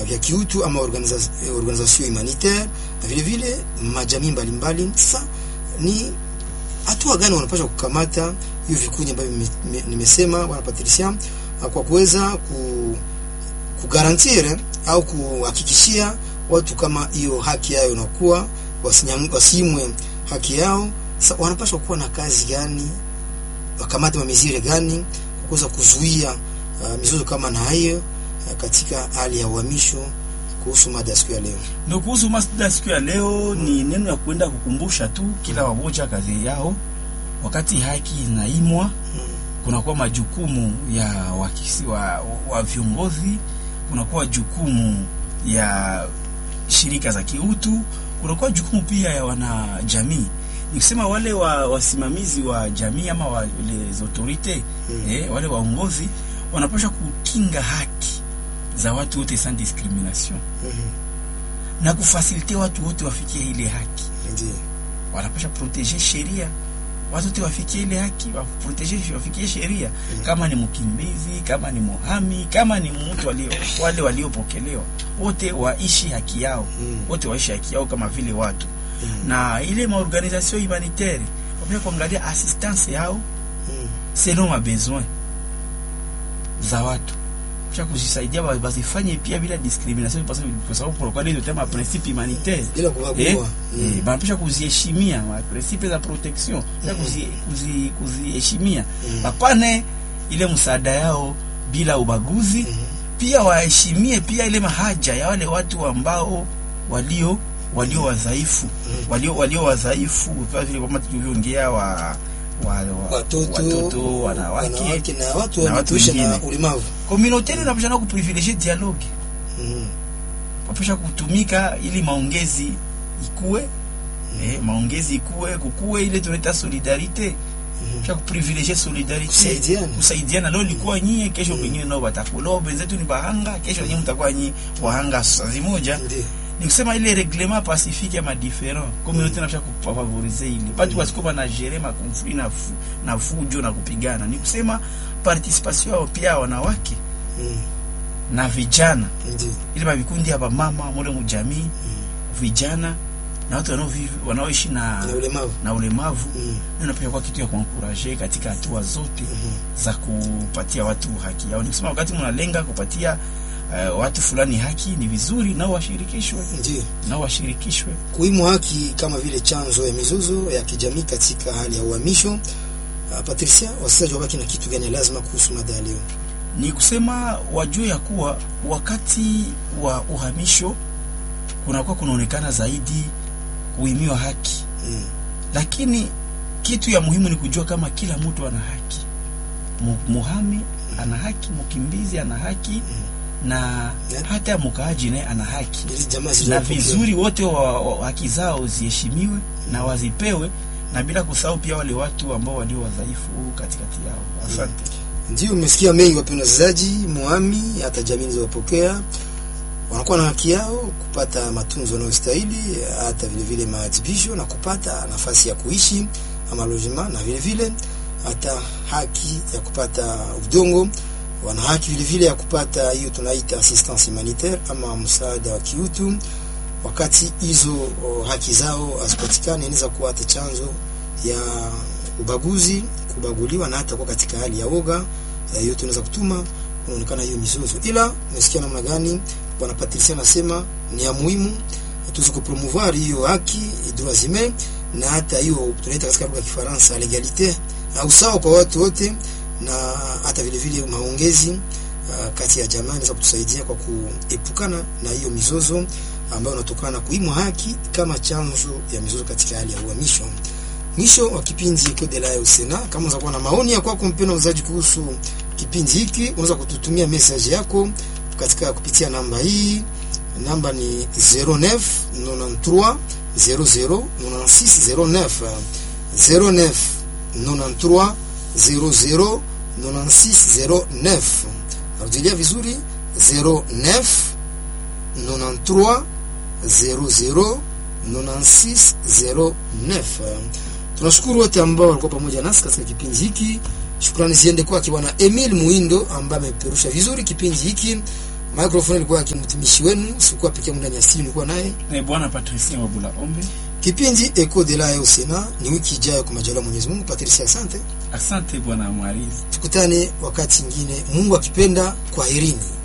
vya kiutu ama organiza, organisation humanitaire na vile vile majamii mbalimbali. Sasa ni hatua gani wanapaswa kukamata hiyo vikundi ambavyo nimesema bwana Patricia, kwa kuweza ku, kugarantir au kuhakikishia watu kama hiyo haki yao inakuwa wasimwe haki yao. Sasa wanapaswa kuwa na kazi gani, wakamate mamizire gani kwa kuweza kuzuia uh, mizozo kama na hiyo uh, katika hali ya uhamisho. Kuhusu mada ya siku ya leo, ndio kuhusu mada ya siku ya leo hmm. Ni neno ya kwenda kukumbusha tu kila wamoja kazi yao, wakati haki inaimwa hmm. Kunakuwa majukumu ya wakisi wa, wa viongozi, kunakuwa jukumu ya shirika za kiutu, kunakuwa jukumu pia ya wanajamii nikisema wale wa wasimamizi wa jamii ama wale autorite mm. eh, wale waongozi wanapaswa kukinga haki za watu wote sans discrimination mm -hmm. na kufasilite watu wote wafikie ile haki mm -hmm. wanapaswa proteger sheria watu wote wafikie ile haki waproteger wafikie sheria mm -hmm. kama ni mkimbizi, kama ni muhami, kama ni mtu walio wale waliopokelewa wote waishi haki yao mm -hmm. wote waishi haki yao kama vile watu Mm. na ile maorganisation humanitaire wapia kuangalia assistance yao mm. selon ma besoin za watu kisha kujisaidia bazifanye pia bila discrimination, kwa sababu kwa kweli ndio tema principe humanitaire bila kubagua eh, mm. eh, banapisha kuziheshimia ma principe za protection mm. kuzi kuzi kuziheshimia mm. bapane ile msaada yao bila ubaguzi mm. pia waheshimie pia ile mahaja ya wale watu ambao walio walio wadhaifu mm. walio walio wadhaifu kama vile kama tulivyoongea wa, wa, wa watoto, watoto wanawake, wanawake na watu wanaoishi na ulemavu. Communautaire inapaswa kuprivilegier dialogue mm. wapasha kutumika ili maongezi ikue mm. eh, maongezi ikue kukue ile tunaita solidarite mm. cha kuprivilegier solidarite kusaidiana kusaidiana. Leo likuwa nyie, kesho wengine mm. nao watakuwa wenzetu ni bahanga, kesho nyinyi mtakuwa nyinyi wahanga sazi moja ni kusema ile reglement pacifique ya madiferent communauté napasha kufavorize ile batu wasikuwa na gere ma conflit na fu, na fujo na kupigana. Ni kusema participation yao pia wanawake mm. na vijana Ndi. ile mavikundi ya mama mole mujamii mm. vijana na watu wanaoishi na, na ulemavu, na ulemavu mm. napia kwa kitu ya kuankuraje katika hatua zote mm -hmm. za kupatia watu haki yao. Ni kusema wakati mnalenga kupatia Uh, watu fulani haki ni vizuri nao washirikishwe, ndio nao washirikishwe. Kuimu haki kama vile chanzo ya mizozo ya kijamii katika hali ya uhamisho. Uh, Patricia, wasikilizaji wabaki na kitu gani lazima kuhusu mada ya leo? Ni kusema wajue ya kuwa wakati wa uhamisho kunakuwa kunaonekana zaidi kuhimiwa haki mm. Lakini kitu ya muhimu ni kujua kama kila mtu ana haki, muhami ana haki, mkimbizi ana haki mm na yeah. hata mkaaji naye ana haki na vizuri wote wa, wa, haki zao ziheshimiwe mm. na wazipewe na bila kusahau pia wale watu ambao walio wadhaifu katikati yao. Asante. Ndio umesikia mengi, wapendwa wasikilizaji. Muami hata jamii zilizopokea wanakuwa na haki yao kupata matunzo yanayostahili, hata vile vile maadhibisho na kupata nafasi ya kuishi ama logement, na vile vile hata haki ya kupata udongo wana haki vile vile ya kupata hiyo tunaita assistance humanitaire ama msaada wa kiutu. Wakati hizo haki zao hazipatikane, inaweza kuwa hata chanzo ya ubaguzi, kubaguliwa na hata kuwa katika hali ya woga. Hiyo tunaweza kutuma unaonekana hiyo mizozo. Ila umesikia namna gani bwana Patricia anasema ni ya muhimu tuzi kupromouvoir hiyo haki droits humains, na hata hiyo tunaita katika lugha ya Kifaransa legalite, au sawa kwa watu wote na hata vile vile maongezi uh, kati ya jamaa inaweza kutusaidia kwa kuepukana na hiyo mizozo ambayo inatokana na kuimwa haki kama chanzo ya mizozo katika hali ya uhamisho. Mwisho wa kipindi Eco de la Usena. Kama unaweza kuwa na maoni ya kwako mpendwa mzaji kuhusu kipindi hiki, unaweza kututumia message yako katika kupitia namba hii. Namba ni 09 93 00 96 09 09 93 00 9609. Narudilia vizuri 09 93 00 9609. Tunashukuru wote ambao walikuwa pamoja nasi katika kipindi hiki. Shukrani ziende kwake bwana Emil Muindo ambaye ameperusha vizuri kipindi hiki. Microphone ilikuwa kimtumishi wenu, sikuwa pekee yangu ndani ya studio, nilikuwa naye Eh, bwana Patricia Wabula Ombe. kipindi Echo de la au Sena. Ni wiki ijayo kwa majaliwa ya Mwenyezi Mungu. Patricia, asante, Asante bwana Mwalimu. tukutane wakati mwingine, Mungu akipenda. Kwaherini.